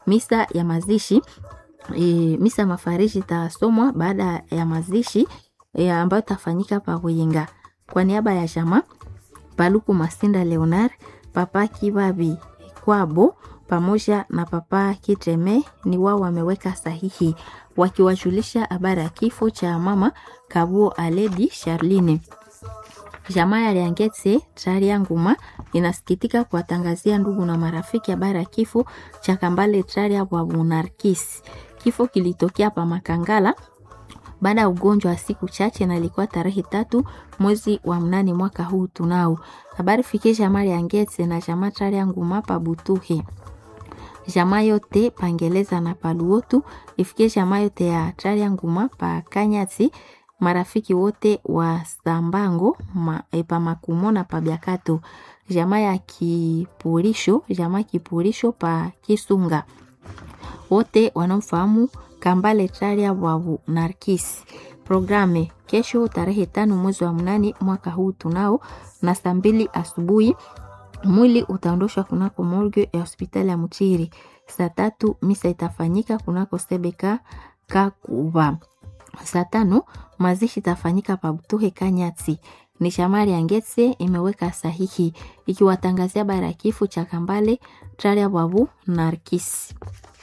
misa ya mazishi e, misa mafariji itasomwa baada ya mazishi e, ambayo itafanyika pa Buyinga kwa niaba ya jamaa Paluku Masinda Leonard, Papa Kibabi Kwabo pamoja na Papa Kitreme ni wao wameweka sahihi wakiwajulisha habari ya kifo cha mama Kabuo Aledi Charline. Jamaa ya Liangetse Traria Nguma inasikitika kuwatangazia ndugu na marafiki habari ya kifo cha Kambale Traria wa Munarkis. Kifo kilitokea pa Makangala baada ya ugonjwa wa siku chache na ilikuwa tarehe tatu mwezi wa mnane mwaka huu tunao. Habari fikie jamaa ya Ngetse na jamaa Traria Nguma pa Butuhe jamaa yote pangeleza na paluotu ifikie jamaa yote ya Traria Nguma pa Kanyati marafiki wote wa Sambango ma, e, pa Makumo na pa Byakato jamaa ya Kipurisho jamaa Kipurisho pa Kisunga wote wanaofahamu Kambale Traria Bwabu Narkis. Programe kesho tarehe tano mwezi wa mnane mwaka huu tunao na saa mbili asubuhi mwili utaondoshwa kunako morgue ya hospitali ya Mchiri. Saa tatu misa itafanyika kunako Sebeka Kakuba. Saa tano mazishi itafanyika Pabutuhe Kanyati. Ni shamari ya Ngetse imeweka sahihi ikiwatangazia bara ya kifo cha Kambale Traria Bwabu Narkis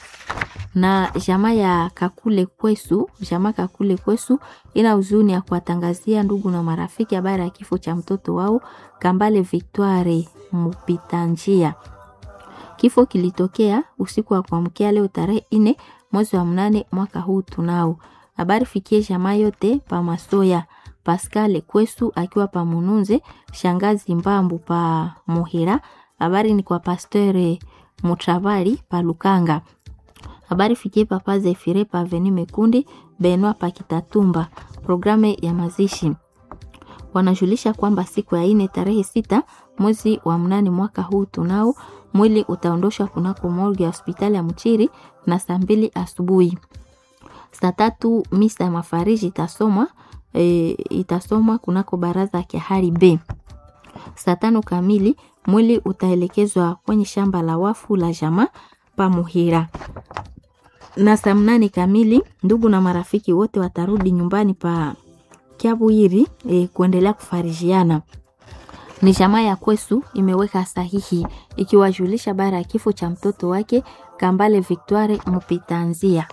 na jamaa ya Kakule Kwesu, jamaa Kakule Kwesu ina huzuni ya kuwatangazia ndugu na marafiki habari ya kifo cha mtoto wao Kambale Victoire Mupita njia. Kifo kilitokea usiku wa kuamkia leo tarehe ine mwezi wa mnane mwaka huu tunao. Habari fikie jamaa yote pa Masoya, Pascal Kwesu akiwa pa Mununze, shangazi Mbambu pa Muhira. Habari ni kwa Pasteur Mutravali pa Lukanga habari fikie papa Zefire pa Aveni Mekundi Benwa pa Kitatumba. Programe ya mazishi wanajulisha kwamba siku ya ine tarehe sita mwezi wa mnane mwaka huu tunao mwili utaondoshwa kunako morgue ya hospitali ya Mchiri na saa mbili asubuhi. Saa tatu misa ya mafariji itasomwa e, itasomwa kunako baraza ya Kihari B. Saa tano kamili mwili utaelekezwa kwenye shamba la wafu la jamaa pa Muhira na saa mnane kamili ndugu na marafiki wote watarudi nyumbani pa Kiabwiri e, kuendelea kufarijiana. Ni jamaa ya Kwesu imeweka sahihi ikiwajulisha bara ya kifo cha mtoto wake Kambale Victoire Mupitanzia.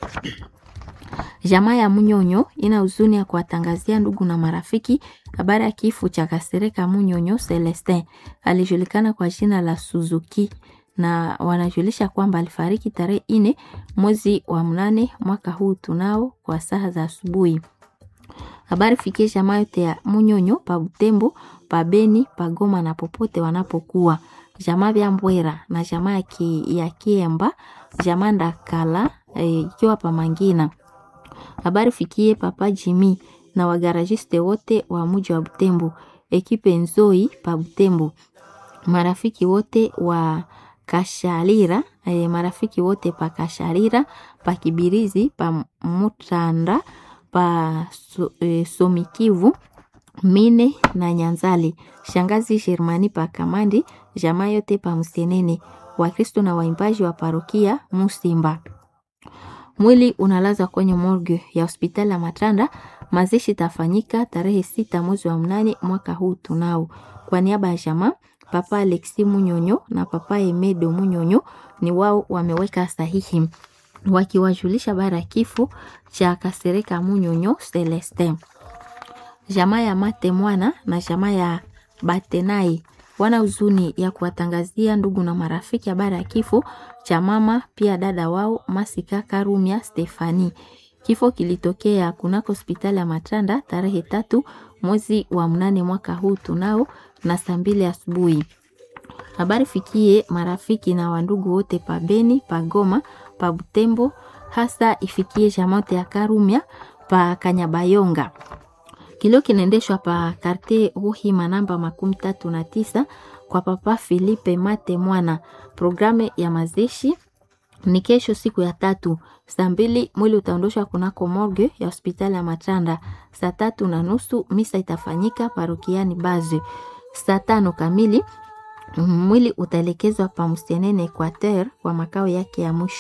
Jamaa ya Munyonyo ina huzuni ya kuwatangazia ndugu na marafiki habari ya kifo cha Kasereka Munyonyo Celestin, alijulikana kwa jina la Suzuki na wanajulisha kwamba alifariki tarehe ine mwezi wa mnane mwaka huu tunao kwa saa za asubuhi. Habari fikie jamaa yote ya Munyonyo pa Butembo, pa Beni, pa Goma na popote wanapokuwa. Jamaa vya Mbwera na jamaa ya, ki, ya Kiemba, jamaa Ndakala ikiwa e, pa Mangina. Habari fikie papa Jimi na wagarajiste wote wa muji wa Butembo, ekipe Nzoi pa Butembo. Marafiki wote wa Kasharira eh, marafiki wote pa Kasharira pa Kibirizi pa Mutanda pa so, eh, Somikivu Mine na Nyanzali, shangazi Shermani pa Kamandi, jamaa yote pa Msenene, Wakristo na waimbaji wa parokia Musimba. Mwili unalaza kwenye morgue ya hospitali ya Matanda. Mazishi tafanyika tarehe sita mwezi wa mnane mwaka huu tunao. Kwa niaba ya jamaa Papa Alexi Munyonyo na Papa Emedo Munyonyo ni wao wameweka sahihi wakiwajulisha bara ya kifo cha Kasereka Munyonyo Celestin. Jamaa ya Mate Mwana na jamaa ya Batenai wana huzuni ya kuwatangazia ndugu na marafiki habari ya kifo cha mama pia dada wao Masika Karumia Stefani. Kifo kilitokea kunako hospitali ya Matanda tarehe tatu mwezi wa mnane mwaka huu tunao na saa mbili asubuhi. Habari fikie marafiki na wandugu wote pa Beni, pa Goma, pa Butembo, hasa ifikie jamote ya Karumia pa Kanyabayonga. Kilio kinaendeshwa pa karte Ruhima namba makumi tatu na tisa kwa papa Filipe Mate Mwana. Programu ya mazishi ni kesho siku ya tatu saa mbili mwili utaondoshwa kunako morgue ya hospitali ya Matanda. Saa tatu na nusu misa itafanyika parokiani Baze. Saa tano kamili Mwili utaelekezwa pa Msienene Equateur kwa makao yake ya mwisho.